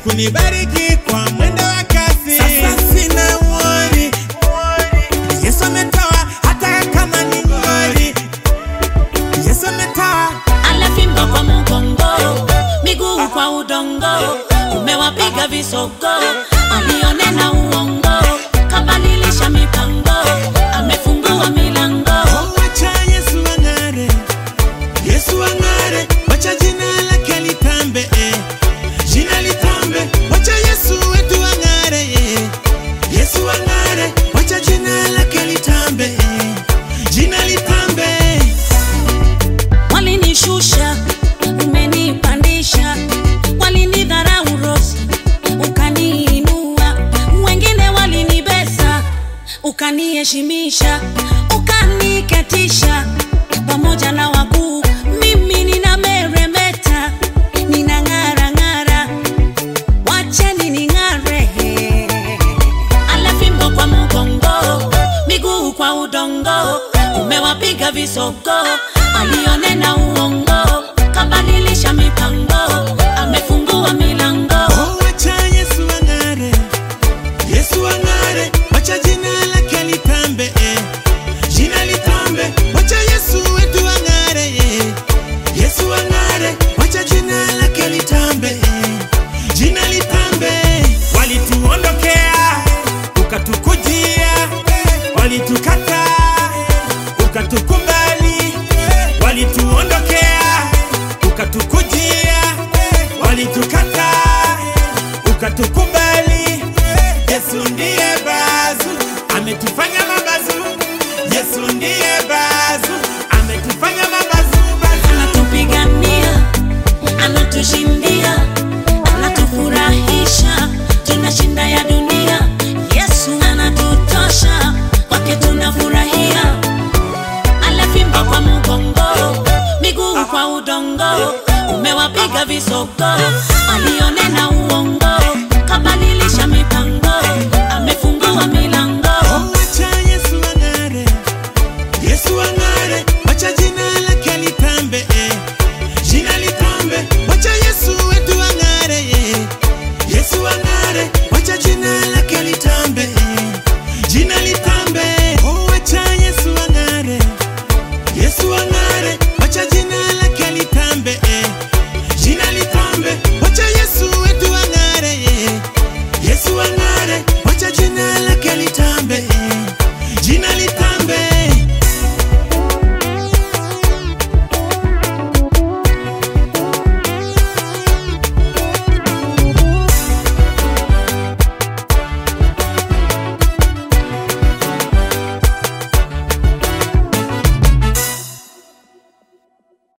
kunibariki kwa mwendo wa kasi. Sasa sina worry. Yesu ametoa hata kama ni ngori. Yesu ametoa Alafimba kwa mgongo, miguu kwa udongo, umewapiga visogo, alionena uongo, kabadilisha mipango, amefungua milango. Wacha Yesu ang'are, Yesu ang'are, wacha jina lake litambe, eh. jina litambe, wacha Yesu wetu ang'are, eh. Yesu ang'are, wacha jina lake litambe, eh. jina litambe. Walinishusha, umenipandisha, walinidharau Rosi, ukaniinua, wengine walinibeza, ukaniheshimisha, ukaniketisha pamoja na wakuu. Mimi ninameremeta, ninang'ara-ng'ara, wacheni ning'are. Alafimbo kwa mgongo, miguu kwa udongo, umewapiga visogo, alionena uongo, kabadilisha mipango, amefungua milango. Oh, wacha Yesu ang'are, Yesu ang'are, wacha jina lake litambe, eh. jina litambe, wacha Yesu wetu ang'are, eh. Yesu ang'are, wacha jina lake litambe, eh. jina litambe. Walituondokea, ukatukujia, walitukata, ukatukubali, walituondokea, ukatukujia, walitukata, ukatukubali. Yesu ndiye bazu, ametufanya mabazu. Yesu ndiye bazu, ametufanya mabazu, bazu. Anatupigania, anatushindia, anatufurahisha, tunashinda ya dunia. Yesu anatutosha, kwake tunafurahia. Alafimba kwa mgongo, miguu kwa udongo, umewapiga visogo, alionena uongo,